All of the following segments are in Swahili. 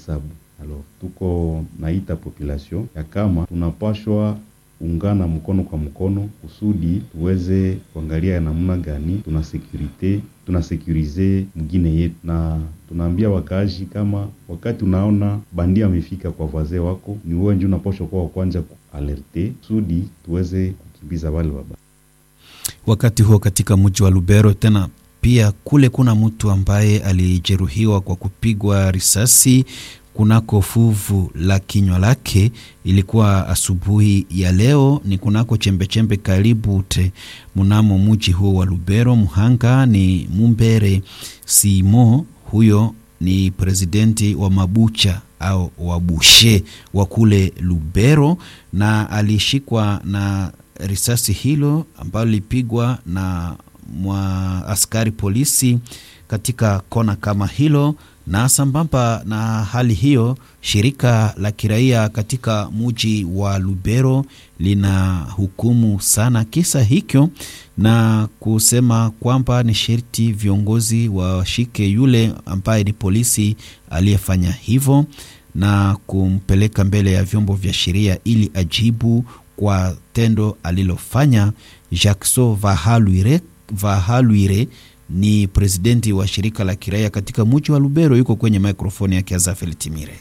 hesabu. Alors tuko naita population ya kama tunapashwa ungana mkono kwa mkono kusudi tuweze kuangalia namna gani tuna sekurite tuna sekurize mgine yetu, na tunaambia wakaaji kama wakati unaona bandia amefika kwa wazee wako, ni wewe ndio unapashwa kuwa wa kwanza kualerte kusudi tuweze kukimbiza wale wabaya. Wakati huo katika mji wa Lubero tena pia kule kuna mtu ambaye alijeruhiwa kwa kupigwa risasi kunako fuvu la kinywa lake. Ilikuwa asubuhi ya leo, ni kunako chembechembe karibu te mnamo mji huo wa Lubero. Mhanga ni Mumbere Simo, huyo ni presidenti wa mabucha au wabushe wa kule Lubero, na alishikwa na risasi hilo ambalo lilipigwa na mwa askari polisi katika kona kama hilo na sambamba na hali hiyo, shirika la kiraia katika muji wa Lubero lina hukumu sana kisa hicho na kusema kwamba ni sherti viongozi washike yule ambaye ni polisi aliyefanya hivyo na kumpeleka mbele ya vyombo vya sheria ili ajibu kwa tendo alilofanya. Jackson Vahaluire, Vahaluire ni presidenti wa shirika la kiraia katika muji wa Lubero, yuko kwenye mikrofoni ya Kiazafeli Timire.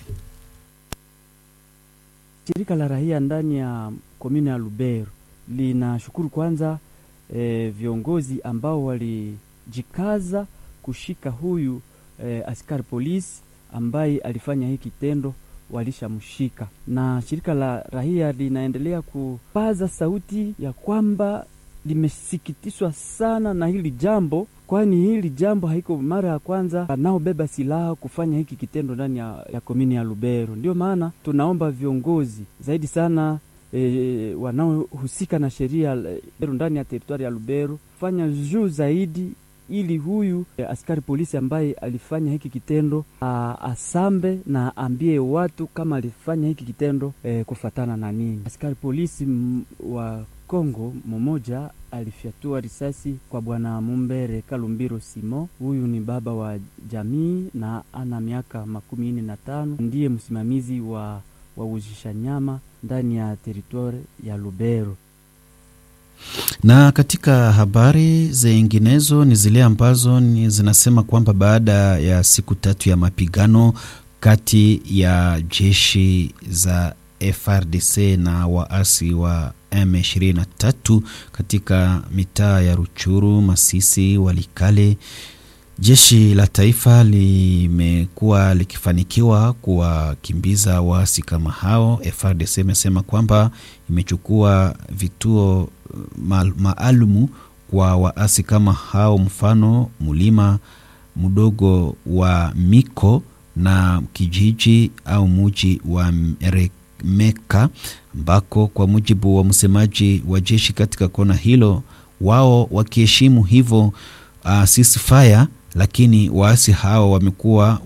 Shirika la raia ndani ya komini ya Lubero linashukuru kwanza e, viongozi ambao walijikaza kushika huyu e, askari polisi ambaye alifanya hii kitendo walishamshika, na shirika la raia linaendelea kupaza sauti ya kwamba limesikitishwa sana na hili jambo, kwani hili jambo haiko mara ya kwanza wanaobeba silaha kufanya hiki kitendo ndani ya, ya komini ya Lubero. Ndio maana tunaomba viongozi zaidi sana e, wanaohusika na sheria ndani ya teritwari ya Lubero fanya juu zaidi ili huyu e, askari polisi ambaye alifanya hiki kitendo a, asambe na aambie watu kama alifanya hiki kitendo e, kufatana na nini. Askari polisi m, wa Kongo mmoja alifyatua risasi kwa bwana Mumbere Kalumbiro Simo. Huyu ni baba wa jamii na ana miaka makumi nne na tano, ndiye msimamizi wa wauzisha nyama ndani ya teritori ya Lubero. Na katika habari zinginezo ni zile ambazo ni zinasema kwamba baada ya siku tatu ya mapigano kati ya jeshi za FRDC na waasi wa M23 katika mitaa ya Ruchuru, Masisi, Walikale, jeshi la taifa limekuwa likifanikiwa kuwakimbiza waasi kama hao. FRDC imesema kwamba imechukua vituo maalumu kwa waasi kama hao, mfano mlima mdogo wa Miko na kijiji au muji wa Meka ambako kwa mujibu wa msemaji wa jeshi katika kona hilo, wao wakiheshimu hivyo uh, ceasefire, lakini waasi hao wamekuwa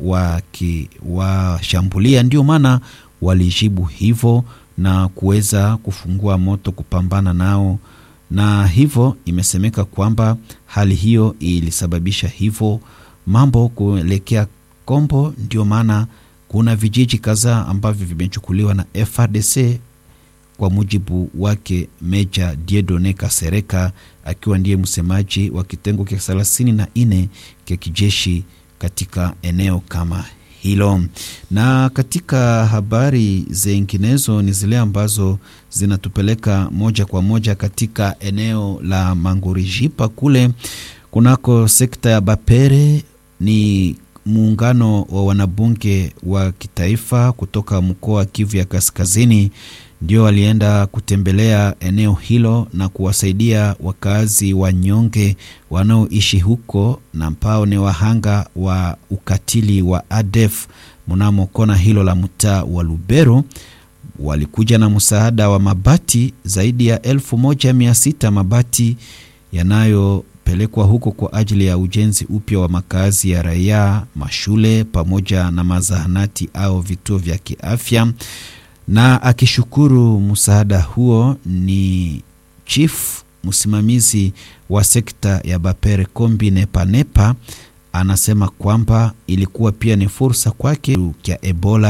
wakiwashambulia, ndio maana walijibu hivyo na kuweza kufungua moto kupambana nao, na hivyo imesemeka kwamba hali hiyo ilisababisha hivyo mambo kuelekea kombo, ndio maana kuna vijiji kadhaa ambavyo vimechukuliwa na FRDC kwa mujibu wake Meja Diedone Kasereka akiwa ndiye msemaji wa kitengo cha thelathini na nne cha kijeshi katika eneo kama hilo. Na katika habari zinginezo ni zile ambazo zinatupeleka moja kwa moja katika eneo la Mangurijipa kule kunako sekta ya Bapere ni muungano wa wanabunge wa kitaifa kutoka mkoa wa Kivu ya Kaskazini ndio walienda kutembelea eneo hilo na kuwasaidia wakazi wanyonge wanaoishi huko na ambao ni wahanga wa ukatili wa ADF mnamo kona hilo la mtaa wa Lubero. Walikuja na msaada wa mabati zaidi ya elfu moja mia sita mabati yanayo pelekwa huko kwa ajili ya ujenzi upya wa makazi ya raia, mashule pamoja na mazahanati au vituo vya kiafya. Na akishukuru msaada huo ni chief msimamizi wa sekta ya Bapere Kombi Nepanepa, anasema kwamba ilikuwa pia ni fursa kwake ya Ebola